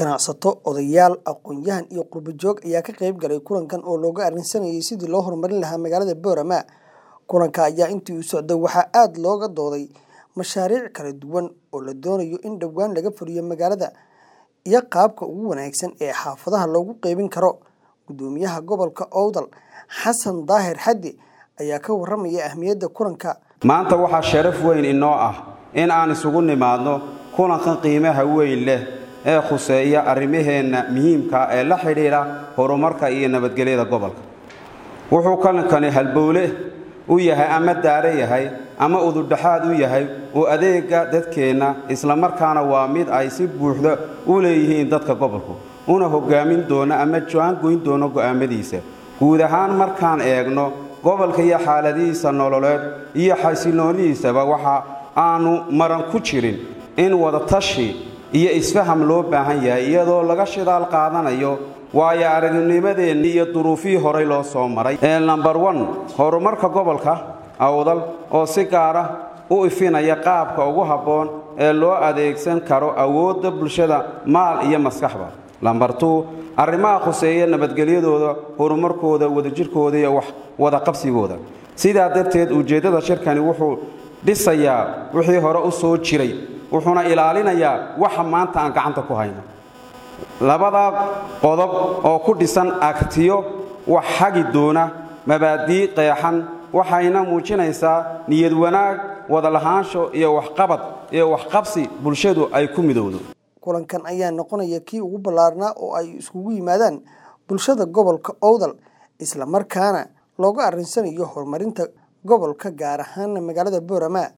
ganacsato odayaal aqoon-yahan iyo qurbo joog ayaa ka qayb galay kulankan oo looga arrinsanayay sidii loo horumarin lahaa magaalada boorama kulanka ayaa intii uu socday waxaa aada looga dooday mashaariic kala duwan oo la doonayo in dhowaan laga fuliyo magaalada iyo qaabka ugu wanaagsan ee xaafadaha loogu qeybin karo gudoomiyaha gobolka owdal xasan daahir xaddi ayaa ka waramaya ahmiyadda kulanka maanta waxaa sharaf weyn inoo ah in aan isugu nimaadno kulankan qiimaha weyn leh ee khuseeya arrimaheenna muhiimka ee la xidhiidha horumarka iyo nabadgelyada gobolka wuxuu kalankani halbowle u yahay ama daare yahay ama udurdhaxaad u yahay oo adeega dadkeenna islamarkaana waa mid ay si buuxda u leeyihiin dadka gobolku una hoggaamin doono ama jaangoyn doono go'aamadiisa guud ahaan markaan eegno gobolka iyo xaaladihiisa nololeed iyo xasiloonidiisaba waxa aanu maran ku jirin in wadatashi iyo isfaham loo baahan yahay iyadoo laga shidaal qaadanayo waayo aragnimadeenni iyo duruufihii horay loo soo maray ee nambar wan horumarka gobolka awdal oo si gaara u ifinaya qaabka ugu habboon ee loo adeegsan karo awoodda bulshada maal iyo maskaxba lambar tuu arrimaha khuseeya nabadgelyadooda horumarkooda wadajirkooda iyo wax wadaqabsigooda sidaa darteed ujeeddada shirkani wuxuu dhisayaa wixii hore u soo jiray wuxuuna ilaalinayaa waxa maanta aan gacanta ku hayno labadaa qodob oo ku dhisan agtiyo wax hagi doona mabaadii qeexan waxayna muujinaysaa niyad wanaag wadalahaansho iyo waxqabad iyo waxqabsi bulshadu ay ku midowdo kulankan ayaa noqonaya kii ugu ballaarnaa oo ay iskugu yimaadaan bulshada gobolka owdal isla markaana looga arrinsanayo horumarinta gobolka gaar ahaana magaalada boorama